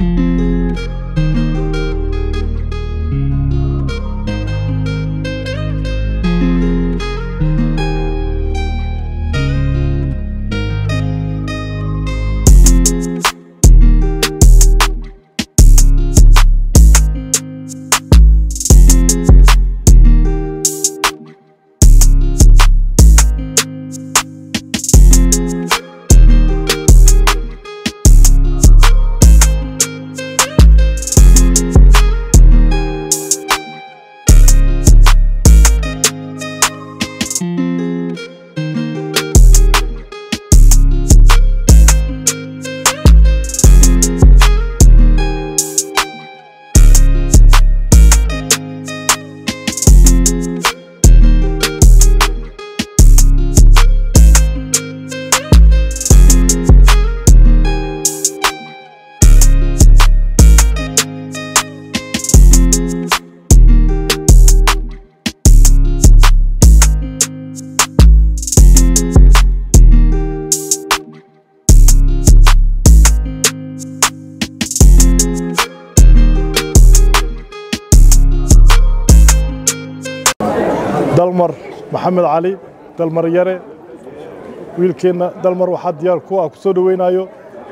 dalmar maxamed cali dalmar yare wiilkeenna dalmar waxaa diyaar ku ah ku soo dhoweynayo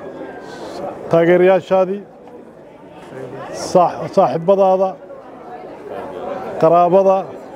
taageerayaashaadii saaxiibadaada qaraabada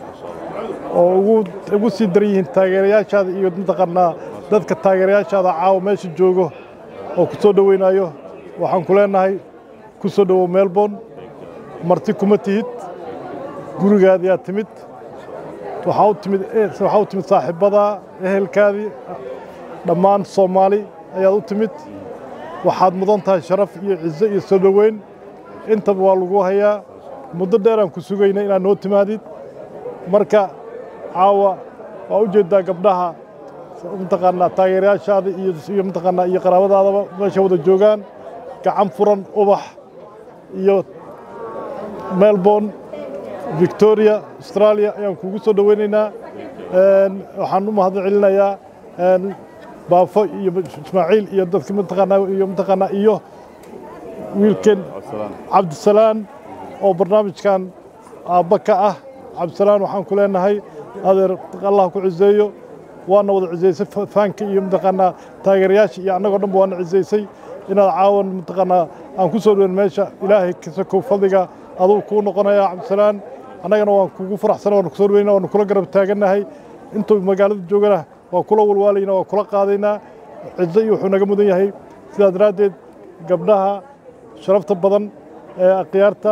oo ugu sii daran yihiin taageerayaashaada iyo mataqaanaa dadka taageerayaashaada caawa meesha joogo oo ku soo dhoweynayo waxaan ku leenahay ku soo dhowow melbourne marti kuma tihid gurigaadiyaa timid waxaa u timid waxaa u timid saaxiibbadaa ehelkaadii dhammaan soomaali ayaad u timid waxaad mudan tahay sharaf iyo cizo iyo soo dhoweyn intaba waa lagu hayaa muddo dheeraan ku sugayna inaad noo timaadid marka caawa waa u jeeddaa gabdhaha mataqaanaa taageerayaashaada iyo iyo mataqaanaa iyo qaraabadaadaba meesha wada joogaan gacan furan ubax iyo melbourne victoria australia ayaan kugu soo dhoweynaynaa waxaan u mahad celinayaa baafo iyo ismaaciil iyo dadka mataqaanaa iyo mataqaanaa iyo wiilkan cabdisalaan oo barnaamijkan aabba ka ah cabdisalaan waxaan ku leenahay adeer allah ku ciseeyo waana wada cisaysay faanka iyo mataqaanaa taageerayaasha iyo annagoo dhanba waana cisaysay inaad caawan mataqaanaa aan ku soo dhoweyn meesha ilaahay kasakow fadliga aduu kuu noqonaya cabdisalaan annagana waan kugu faraxsana waan ku soo dhoweyna waan kula garab taagannahay intuu magaalada joogana waa kula walwaalayna waa kula qaadaynaa cizo iyo wuxuu naga mudan yahay sidaa daraaddeed gabdhaha sharafta badan ee akhyaarta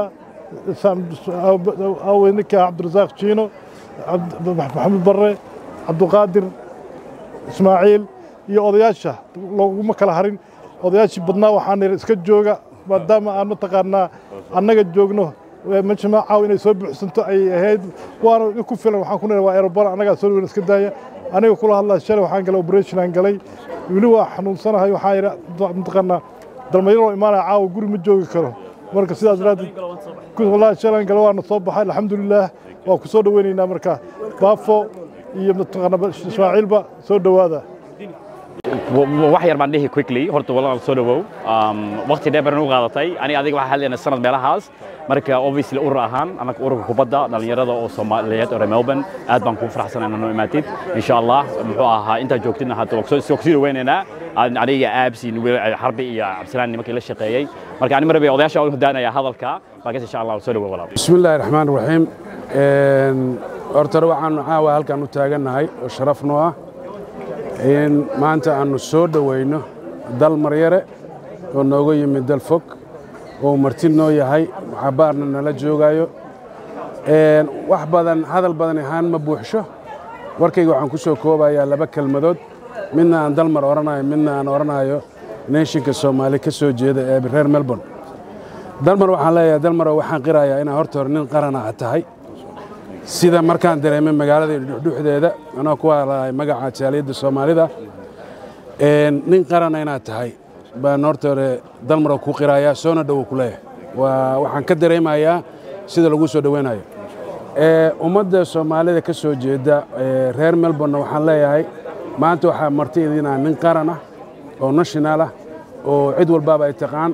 ninka cabdirasaaq jiino maxamed barre cabdiqaadir ismaaciil iyo odayaasha looguma kala harin odayaashii badnaa waxaan niri iska jooga maadaama aan mataqaanaa annaga joogno majmac caaw inay soo buuxsanto ay ahayd waana ku filan waxaan ku niri waa aerobar annagaa soo dhaweyn iska daaya aniga kula hadlaa shalay waxaan galay operation aan galay weli waa xanuunsanahay waxaan yidhi mataqaanaa dalmayaroo imaanaya caawa guri ma joogi karo marka sidaas daraaddeed wallaahi shalan gale waana soo baxay alxamdulilaah waa ku soo dhoweynaynaa marka baafo iyo mataqaanaa ismaaciilba soo dhowaada wax yar baan dhihi quickly horta walaal soo dhawow waqti dheer baan u qaadatay ani adiga waxaa hadlayna sanad meelahaas marka obviously urur ahaan anaka ururka kubadda dhalinyarada oo soomaaliyeed oo melbourne aad baan kugu faraxsan inaa noo imaatid insha allah muxuu ahaa intaa joogtidna hadda waa kusii dhaweynaynaa aniga aabsi xarbi iyo cabdisalaan nimankii la shaqeeyey marka ani marbe odayaasha u hodaanaya hadalka markaas insha allah soo dhawow walaal بسم الله الرحمن الرحيم horta waxaanu caawa halkan u taagannahay oo sharaf noo ah in maanta aanu soo dhoweyno dal maryare oo nooga yimid dal fog oo marti noo yahay xabaarna nala joogayo wax badan hadal badan ahaan ma buuxsho warkayga waxaan ku soo koobayaa laba kelmadood midna aan dalmar odhanayo midna aan odhanayo neeshinka soomaali ka soo jeeda ee reer melbourne dalmar waxaan leeyahay dalmaro waxaan qirayaa inaa horta hore nin qarana aad tahay sida markaan dareemay magaalada dhuxdeeda anoo ku hadlahay magaca jaaliyadda soomaalida nin qarana inaad tahay baan horta hore dalmaro ku qirayaa soona dhowo ku leeyahay waa waxaan ka dareemayaa sida lagu soo dhoweynayo ummadda soomaalida ka soo jeeda reer melbourne waxaan leeyahay maanta waxaa marti idinaa nin qaran ah oo national ah oo cid walbaaba ay taqaan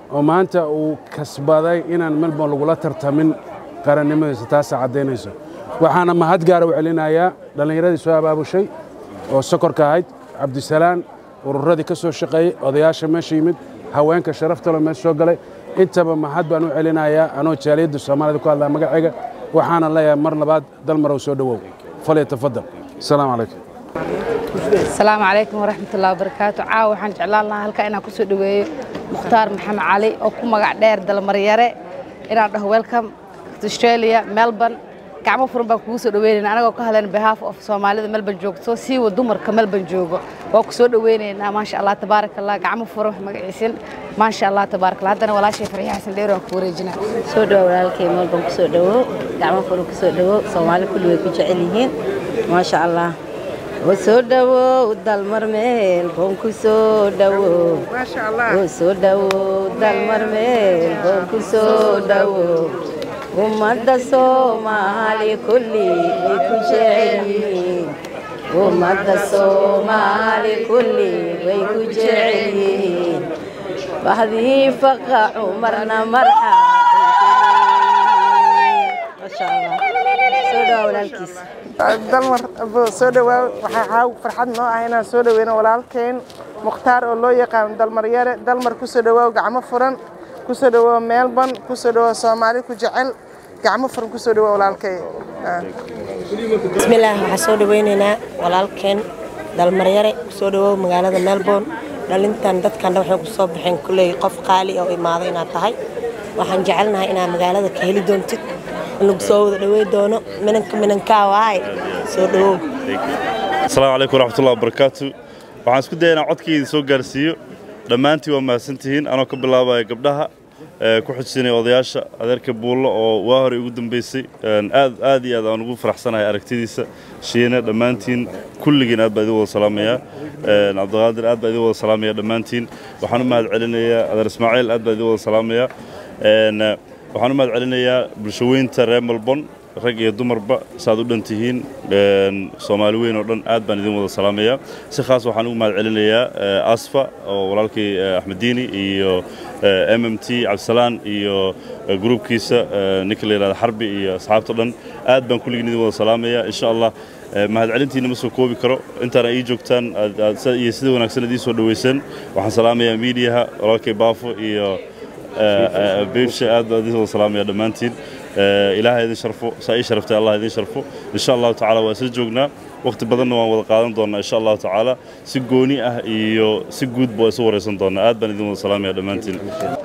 oo maanta uu kasbaday inaan melbourne lagula tartamin qarannimadiisa taasa caddaynayso waxaana mahad gaara u celinayaa dhallinyaradii soo abaabushay oo sokorka ahayd cabdisalaan ururadii ka soo shaqeeyey odayaasha meesha yimid haweenka sharaftalo meesha soo galay intaba mahad baan u celinayaa anoo jaaliyadda soomaalida ku hadlaa magacayga waxaana leeyahay mar labaad dalmarow soo dhowow falyatafadal asalaamu calaykum asalaamu calaykum waraxmatullahi wabarakaatu caawa waxaan jeclaan lahaa halkaa inaan ku soo dhoweeyo mukhtaar maxamed cali oo ku magac dheer dalmaryare inaan dhaho welcome to australia melbourne gacmo furan baan kugu soo dhaweynaynaa anagoo ka hadlayna behalf of soomaalida melbourne joogto siiwa dumarka melbourne joogo waa ku soo dhaweynaynaa maasha allah tabaaraka allah gacmo furan wax magaciisin maasha allah tabaaraka allah haddana walaashay farxiya xasan dheer waan ku wareejinaa soo dhawo walaalkay melbourne ku soo dhawo gacmo furan ku soo dhawo soomaali kulli way ku jecel yihiin maasha allah oo soo dhawow dalmar meelboon ku soo dhawow oo soo dhawow dalmar meelboon ku soo dhawow ummadda soomaali kulli way ku jecel yihiin ummadda soomaali kulli way ku jecel yihiin bahdii faqa cumarna marxa maasha allah soo dhawa walaalkiis dalmar soo dhawaa waxaa caaw farxad noo ah inaan soo dhaweyno walaalkeen mukhtaar oo loo yaqaano dalmar yare dalmar ku soo dhawaaw gacmo furan ku soo dhawaaw melbourne ku soo dhawaaw soomaali ku jecel gacmo furan ku soo dhawaaw walaalkay bismillaah waxaan soo dhaweynaynaa walaalkeen dalmaryare ku soo dhawoow magaalada melbourne dhalintan dadkan waxay ku soo baxeen kulley qof qaali oo imaado inaad tahay waxaan jecelnahay inaad magaalada ka heli doontid in lagu soo wada dhawey doono minanka minankaa waaye soo dhawow asalaamu calaykum waraxmatullahi wabarakaatu waxaan isku daya inaan codkayda soo gaarsiiyo dhammaantiin waa mahadsantihiin anoo ka bilaabaya gabdhaha ku xujinaya odayaasha adeerka buullo oo waa hore ugu dambeysay aad aad iyo aad aan ugu faraxsanahay aragtidiisa shiina dhammaantiin kulligiin aad baa idin wada salaamayaa cabdiqaadir aad baa idin wada salaamaya dhammaantiin waxaan u mahad celinayaa adeer ismaaciil aad baa idin wada salaamayaa waxaan u mahad celinayaa bulshaweynta reer melbourne rag iyo dumarba saaad u dhan tihiin soomaali weyn oo dhan aad baan idin wada salaamayaa si khaas waxaan ugu mahad celinayaa asfa oo walaalkii axmediini iyo m m t cabdisalaan iyo gruubkiisa ninka la yidhahda xarbi iyo asxaabta dhan aad baan kulligiin idin wada salaamayaa insha allah mahadcelintiina ma soo koobi karo intaana ii joogtaan iyo sida wanaagsan ad ii soo dhaweyseen waxaan salaamayaa miidiyaha walaalkay baafo iyo beebsha aad baan idin wada salaamaya dhammaantiin ilaahay idin sharfo saa ii sharaftay allah idin sharfo insha allahu tacaala waa isla joognaa waqti badanna waan wada qaadan doonnaa insha allahu tacaala si gooni ah iyo si guudba waa isu waraysan doonnaa aad baan idin wada salaamaya dhammaantiin